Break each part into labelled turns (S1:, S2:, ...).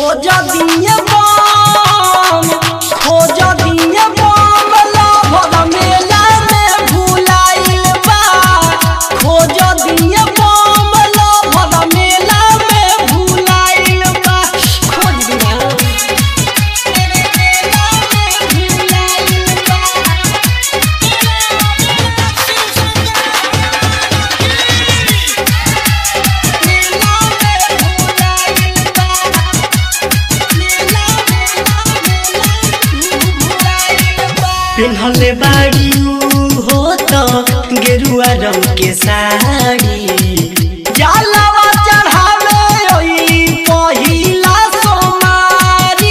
S1: खोज दिए बम खोज दिए बम लभर मेला में भुलाइल बा खोज दिए बम लभर मेला में भुलाइल बा खोज दिया
S2: पिन्हले बाड़ी हो तो गेरुआ रंग के साड़ी
S1: जलवा चढ़ावे ओई पहिला सोमारी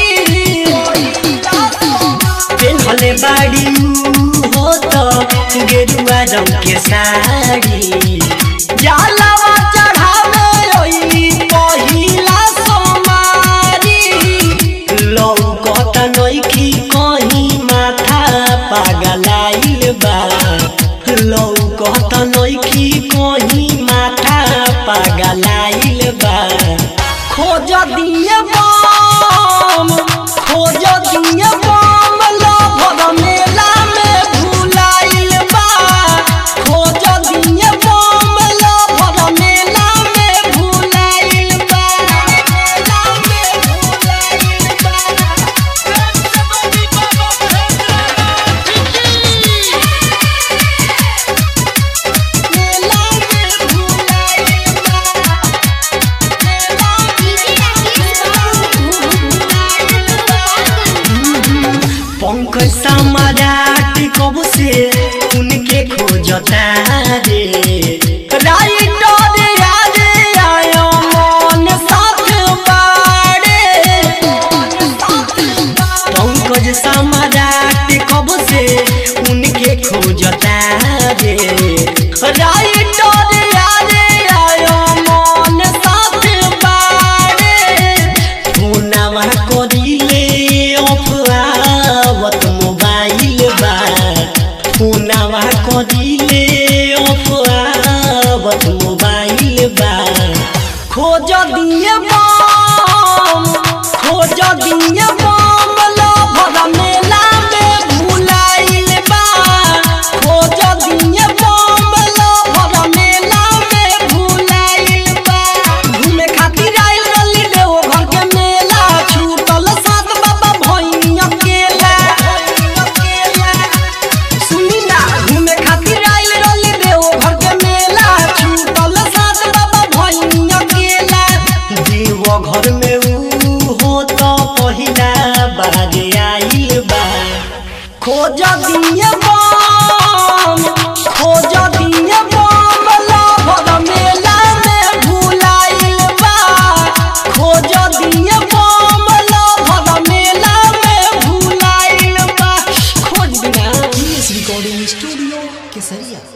S2: पिन्हले बाड़ी हो तो गेरुआ रंग के साड़ी
S1: जलवा चढ़ावे ओई पहिला सोमारी
S2: लौकत नइखी कहीं माथा पागलाइल बा लौकत नइखी कहीं माथा पागलाइल बा
S1: खोज दिए बम खोज दिए बम लभर मेला में भुलाइल बा खोज दिए बम लभर मेला में भुलाइल बा मेला में भुलाइल बा मेला में भुलाइल बा
S2: पंकज समाराट कब से उनके खोजता रे
S1: राइटर याद आयो मन साथ बाड़े
S2: पंकज समाराट कब से उनके खोजता रे
S1: राइटर याद आयो मन साथ बाड़े
S2: फोनवा करिले अफवावत मोबाइल बा फोनवा करिले अफवावत मोबाइल बा
S1: खोज दिए बम खोज दिए बम लभर मेला में भुलाइल बा खोज दिए बम लभर मेला में भुलाइल बा घूमे खातिर आइल रली देव घर के मेला छूटल सात बाबा भइनी अकेला सुनी ना घूमे खातिर आइल रली देव घर के मेला छूटल सात बाबा भइनी अकेला
S2: देव घर में ऊ हो तो पहिला बाजे आइल बा
S1: खोज दिए बम खोज दिए बम लभर मेला में भुलाइल बा खोज दिए बम लभर मेला में भुलाइल बा खोज दिया
S3: रिकॉर्डिंग स्टूडियो केसरिया